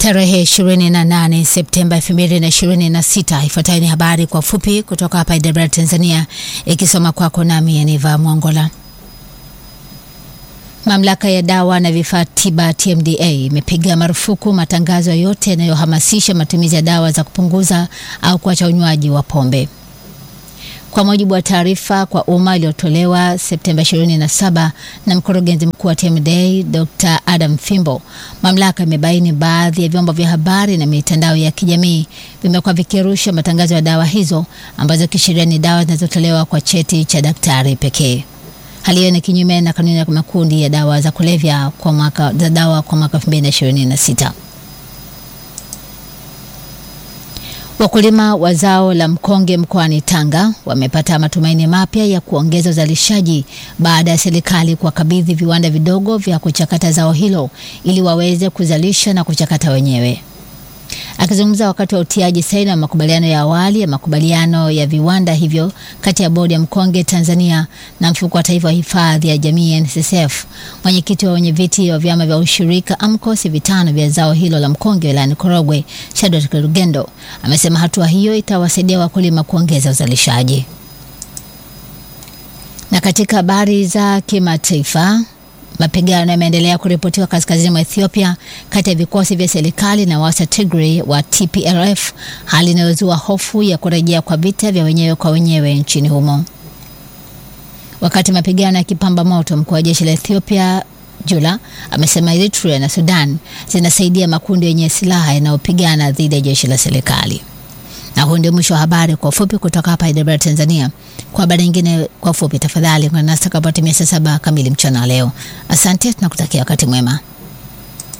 Tarehe 28 Septemba 2026. Ifuatayo ni habari kwa fupi kutoka hapa Idara Tanzania, ikisoma kwako nami Aniva Mwongola. Mamlaka ya dawa na vifaa tiba TMDA imepiga marufuku matangazo yote yanayohamasisha matumizi ya dawa za kupunguza au kuacha unywaji wa pombe. Kwa mujibu wa taarifa kwa umma iliyotolewa Septemba 27 na mkurugenzi mkuu wa TMDA Dr. Adam Fimbo, mamlaka imebaini baadhi ya vyombo vya habari na mitandao ya kijamii vimekuwa vikirusha matangazo ya dawa hizo ambazo kisheria ni dawa zinazotolewa kwa cheti cha daktari pekee. Hali hiyo ni kinyume na kanuni ya makundi ya dawa za kulevya kwa mwaka za dawa kwa mwaka 2026. Wakulima wa zao la mkonge mkoani Tanga wamepata matumaini mapya ya kuongeza uzalishaji baada ya serikali kuwakabidhi viwanda vidogo vya kuchakata zao hilo ili waweze kuzalisha na kuchakata wenyewe. Akizungumza wakati wa utiaji saini wa makubaliano ya awali ya makubaliano ya viwanda hivyo kati ya bodi ya mkonge Tanzania na mfuko wa taifa wa hifadhi ya jamii NSSF, mwenyekiti wa wenyeviti wa vyama vya ushirika AMCOS vitano vya zao hilo la mkonge wilayani Korogwe, Shadrack Rugendo amesema hatua hiyo itawasaidia wakulima kuongeza uzalishaji. Na katika habari za kimataifa Mapigano yameendelea kuripotiwa kaskazini mwa Ethiopia kati ya vikosi vya serikali na waasi wa Tigray wa TPLF, hali inayozua hofu ya kurejea kwa vita vya wenyewe kwa wenyewe nchini humo. Wakati mapigano yakipamba moto, mkuu wa jeshi la Ethiopia Jula amesema Eritrea na Sudan zinasaidia makundi yenye silaha yanayopigana dhidi ya jeshi la serikali. Na huu ndio mwisho wa habari kwa ufupi kutoka hapa Idara Tanzania. Kwa habari nyingine kwa ufupi, tafadhali ungana nasi kabla ya saa saba kamili mchana leo. Asante, tunakutakia wakati mwema.